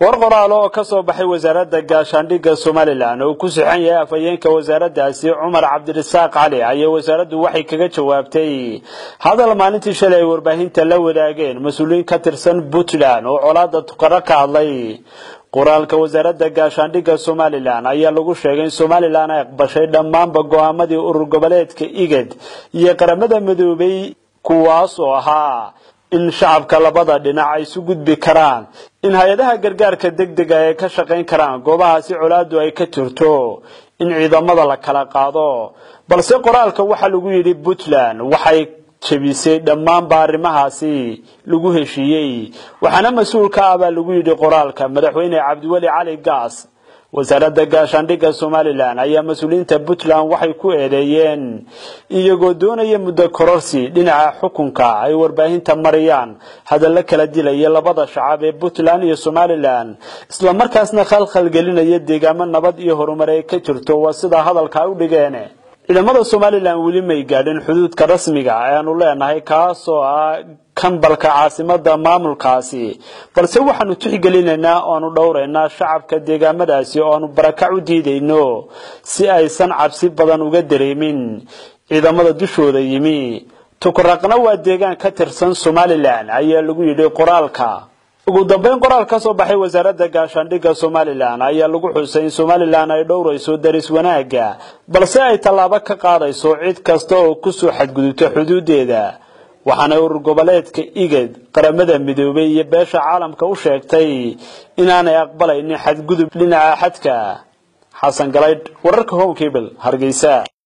war qoraal oo ka soo baxay wasaaradda gaashaandhigga somalilan oo ku sixan yahay afhayeenka wasaaraddaasi cumar cabdirasaaq cali ayaa wasaaraddu waxay kaga jawaabtay hadal maalintii shalay ay warbaahinta la wadaageen mas-uuliyiin ka tirsan puntland oo colaada tukaro ka hadlay qoraalka wasaaradda gaashaandhigga somalilan ayaa lagu sheegay in somalilan ay aqbashay dhammaanba go-aamadii urur goboleedka igad iyo qaramada midoobay kuwaas oo ahaa in shacabka labada dhinac ay isu gudbi karaan in hay-adaha gargaarka degdega ay ka shaqayn karaan goobahaasi colaadu ay ka jirto in ciidamada la kala qaado balse qoraalka waxaa lagu yidhi puntland waxay jebisay dhammaanba arrimahaasi lagu heshiiyey waxaana mas-uul ka ah baa lagu yidhi qoraalka madaxweyne cabdiweli cali gaas wasaaradda gaashaandhigga somalilan ayaa mas-uuliyiinta puntland waxay ku eedeeyeen iyagoo doonaya muddo kororsi dhinaca xukunka ay warbaahinta mariyaan hadallo kala dilaya labada shacab ee puntland iyo somalilan islamarkaasna khalkhalgelinaya deegaamo nabad iyo horumar ay ka jirto waa sidaa hadalka u dhigeen ciidamada somalilan weli may gaadhin xuduudka rasmiga ayaanu leenahay kaasoo ah kambalka caasimada maamulkaasi balse waxaanu tixgelinaynaa oanu dhowraynaa shacabka deegaamadaasi oo aanu barakac u diidayno si aysan cabsi badan uga dareemin ciidamada dushooda yimi tukuraqna waa deegaan ka tirsan somalilan ayaa lagu yidhi qoraalka ugu dambeyn qoraal ka soo baxay wasaaradda gaashaandhigga somalilan ayaa lagu xusay in somalilan ay dhowrayso daris wanaagga balse ay tallaabo ka qaadayso cid kasta oo kusoo xadgudubta xuduudeeda waxaana urur goboleedka igad qaramada midoobay iyo beesha caalamka u sheegtay inaanay aqbalaynin xadgudub dhinaca xadka xasan galaydh wararka home cable hargeysa